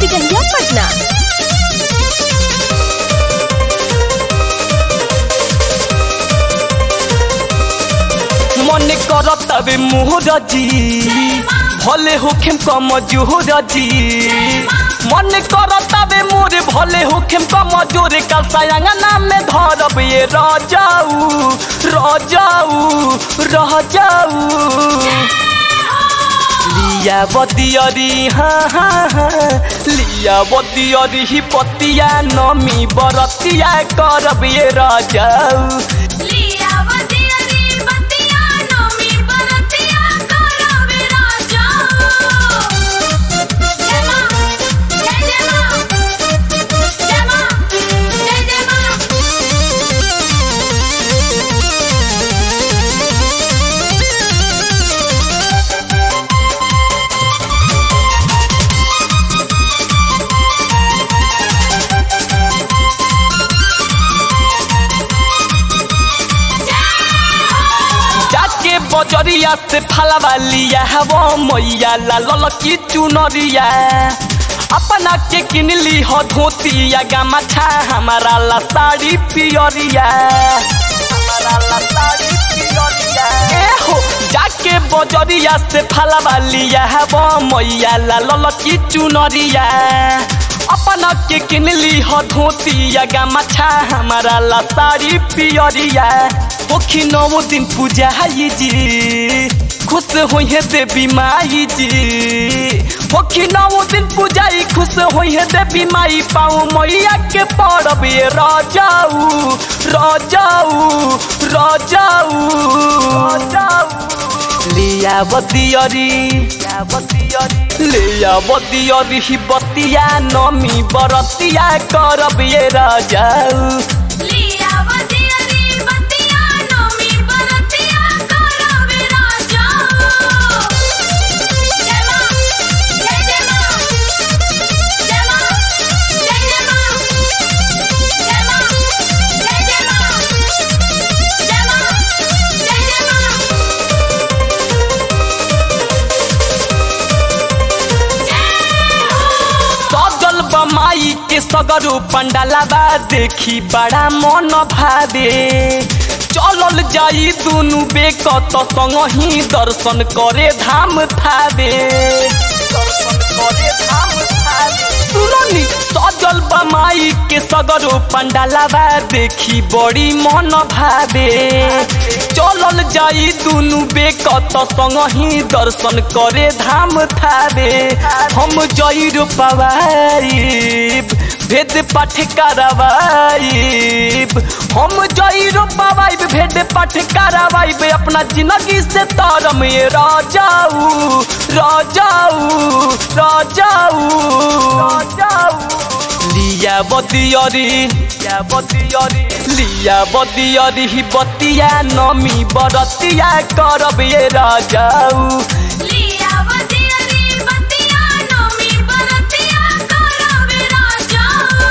टिकरिया पटना मन करत तबे मुहरजी भले होखेम कम जुहरजी मन करत तबे मोरे भले होखेम कम जोरे कल सायंगना में धरब ये रजाऊ रजाऊ रह जाऊ लिया बदियरी हाँ हाँ हाँ लिया बदियरी ही पतिया नमी बरतिया करब ये रजाऊ लिया बतिया बतिया नमी बरतिया करबे राजा जय मां जय जय मां जय मां जय जय मां जाके बजरिया से फलवा लिया वो मैया लाल की चुनरिया अपना के किन ली हो धोतिया गमछा हमारा ला साड़ी पियरिया हमारा ला साड़ी पियरिया ए हो जाके बजरिया से फलवा लिया वो मैया लाल की चुनरिया अपना के किन ली हो धोतिया गमछा हमारा ला साड़ी पियरिया ओखी नौ दिन पूजा है जी खुश होई है देवी माई जी ओखी नौ दिन पूजाई खुश होई है देवी माई पाऊ मैया के पड़ब ये राजाऊ राजाऊ राजाऊ लिया बतियरी लिया बतियरी ही बतिया नमी बरतिया करब ये राजाऊ लिया बतिया बतिया नमी बरतिया करबे राजा जय मां जय जय मां जय मां जय जय मां जय मां जय जय मां जय मां जय जय मां सजल बमाई के सगरो पंडालाबा देखी बड़ा मन भावे चलल जाई दुनु बेकत संग ही दर्शन करे धाम थावे दर्शन करे धाम थावे सुननी सजल बमाई के सगरो पंडालाबा देखी बड़ी मन भावे चलल जाई दुनु बेकत संग ही दर्शन करे धाम थावे हम जईरो पवाइब भेद पाठ करवाइब हम जईरो पवाइब भेद पाठ करवाइब अपना जिंदगी से तरम ये राजाऊ राजाऊ राजाऊ राजाऊ लिया बतियरी लिया बतियरी लिया बतियरी ही बतिया नमी बरतिया करब ये राजाऊ लिया बतिया बतिया नमी बरतिया करबे राजा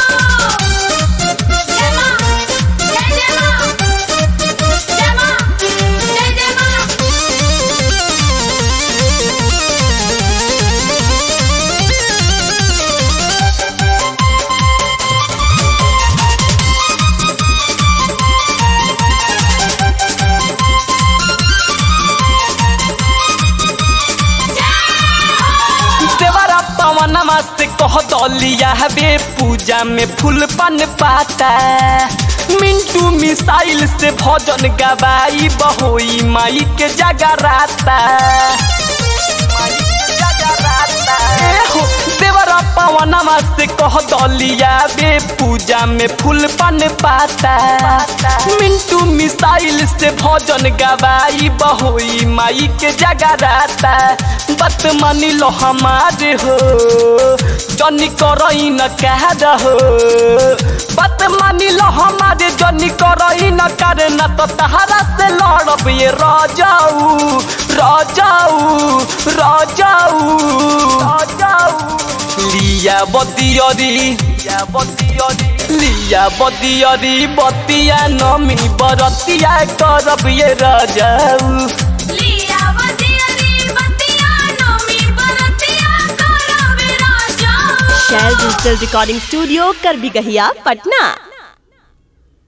जय मां जय जय मां जय मां जय जय मां देवरा पवनमा से कह दलिया हबे पूजा में फूल पन पाता मिंटू मिसाइल से भजन गवाई बहोई माई के जगराता ए हो, देवरा पवनमा से कह दलिया बे पूजा में फूल पन पाता मिंटू मिसाइल से भजन गवाई बहोई माई के जगराता बत मानी लो हमारे हो जनी करई न कह रहो बत मानी लो हमारे जनी करई न करे न तो तहरा से लड़ब ये राजाऊ राजाऊ राजाऊ राजाऊ लिया बतियरी लिया बतियरी लिया बतियरी बतिया नमी बरतिया करब ये राजाऊ लिया बतिया बतिया नमी बरतिया करबे Raja Shail digital recording studio कर भी गहिया पटना